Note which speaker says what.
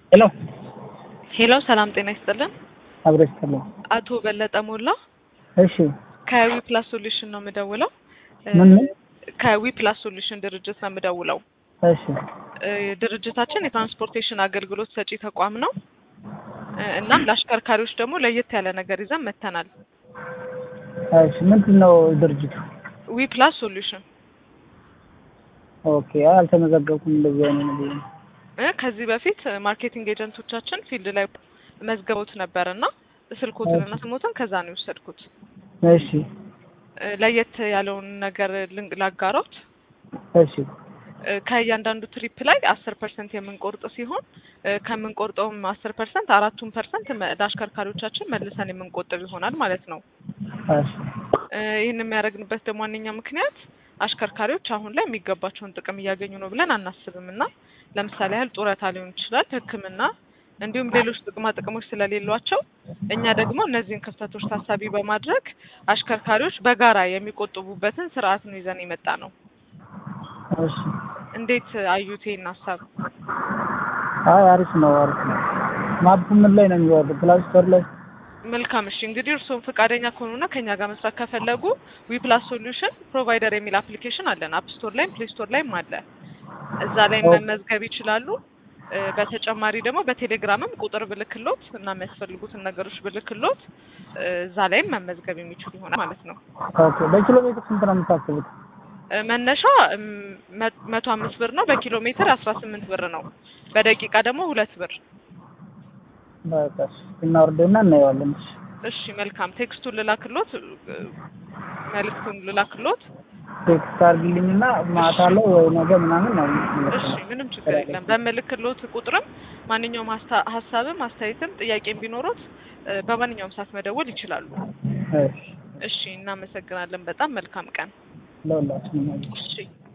Speaker 1: ሄሎ
Speaker 2: ሄሎ ሰላም ጤና ይስጥልን።
Speaker 1: አብሮ ይስጥልኝ።
Speaker 2: አቶ በለጠ ሞላ
Speaker 1: እሺ
Speaker 2: ከዊ ፕላስ ሶሉሽን ነው የምደውለው።
Speaker 1: ምን ምን?
Speaker 2: ከዊ ፕላስ ሶሉሽን ድርጅት ነው የምደውለው።
Speaker 1: እሺ
Speaker 2: እ ድርጅታችን የትራንስፖርቴሽን አገልግሎት ሰጪ ተቋም ነው። እ እናም ለአሽከርካሪዎች ደግሞ ለየት ያለ ነገር ይዘን መጥተናል።
Speaker 1: እሺ ምንድን ነው ድርጅቱ?
Speaker 2: ዊ ፕላስ ሶሉሽን
Speaker 1: ኦኬ አልተመዘገብኩም እንደዚህ አይነት ነገር
Speaker 2: እ ከዚህ በፊት ማርኬቲንግ ኤጀንቶቻችን ፊልድ ላይ መዝገቦት ነበር እና ስልኮትንና ስሞትን ከዛ ነው የወሰድኩት።
Speaker 1: እሺ
Speaker 2: እ ለየት ያለውን ነገር ልንግ ላጋሮት
Speaker 1: እሺ
Speaker 2: እ ከእያንዳንዱ ትሪፕ ላይ አስር ፐርሰንት የምንቆርጥ ሲሆን እ ከምንቆርጠውም አስር ፐርሰንት አራቱን ፐርሰንት ለአሽከርካሪዎቻችን መልሰን የምንቆጥብ ይሆናል ማለት ነው።
Speaker 1: እሺ
Speaker 2: እ ይህን የሚያደርግንበት ደግሞ ዋነኛ ምክንያት አሽከርካሪዎች አሁን ላይ የሚገባቸውን ጥቅም እያገኙ ነው ብለን አናስብም እና ለምሳሌ ያህል ጡረታ ሊሆን ይችላል፣ ሕክምና እንዲሁም ሌሎች ጥቅማ ጥቅሞች ስለሌሏቸው እኛ ደግሞ እነዚህን ክፍተቶች ታሳቢ በማድረግ አሽከርካሪዎች በጋራ የሚቆጥቡበትን ስርዓት ነው ይዘን የመጣ ነው።
Speaker 1: እሺ
Speaker 2: እንዴት አዩት ይህን ሀሳብ?
Speaker 1: አይ አሪፍ ነው አሪፍ ነው። ማፕ ምን ላይ ነው የሚወርድ? ፕላይ ስቶር ላይ
Speaker 2: መልካም እሺ። እንግዲህ እርስዎም ፈቃደኛ ከሆኑና ከኛ ጋር መስራት ከፈለጉ ዊ ፕላስ ሶሉሽን ፕሮቫይደር የሚል አፕሊኬሽን አለን። አፕ ስቶር ላይም ፕሌይ ስቶር ላይም አለ። እዛ ላይ
Speaker 1: ኦኬ።
Speaker 2: መመዝገብ ይችላሉ። እ በተጨማሪ ደግሞ በቴሌግራምም ቁጥር ብልክሎት እና የሚያስፈልጉትን ነገሮች ብልክሎት እ እዛ ላይም መመዝገብ የሚችሉ ይሆናል ማለት ነው።
Speaker 1: ኦኬ በኪሎ ሜትር ስንት ነው የምታስቡት?
Speaker 2: እ መነሻ እም፣ መ- መቶ አምስት ብር ነው። በኪሎ ሜትር አስራ ስምንት ብር ነው። በደቂቃ ደግሞ ሁለት ብር።
Speaker 1: በቃ እሺ እናወርደውና እናየዋለን። እሺ
Speaker 2: እሺ መልካም። ቴክስቱን ልላክሎት፣ እ፣ መልእክቱን ልላክሎት።
Speaker 1: ቴክስት አድርግልኝና ማታ ላይ ወይ ነገ ምናምን ነው
Speaker 2: እሺ ምንም ችግር የለም። በምልክሎት ቁጥርም ማንኛውም ሀሳ- ሀሳብም አስተያየትም ጥያቄም ቢኖሩት እ፣ በማንኛውም ሰዓት መደወል ይችላሉ።
Speaker 1: እሺ
Speaker 2: እሺ እናመሰግናለን። በጣም መልካም ቀን።
Speaker 1: ለሁላችንም
Speaker 2: እሺ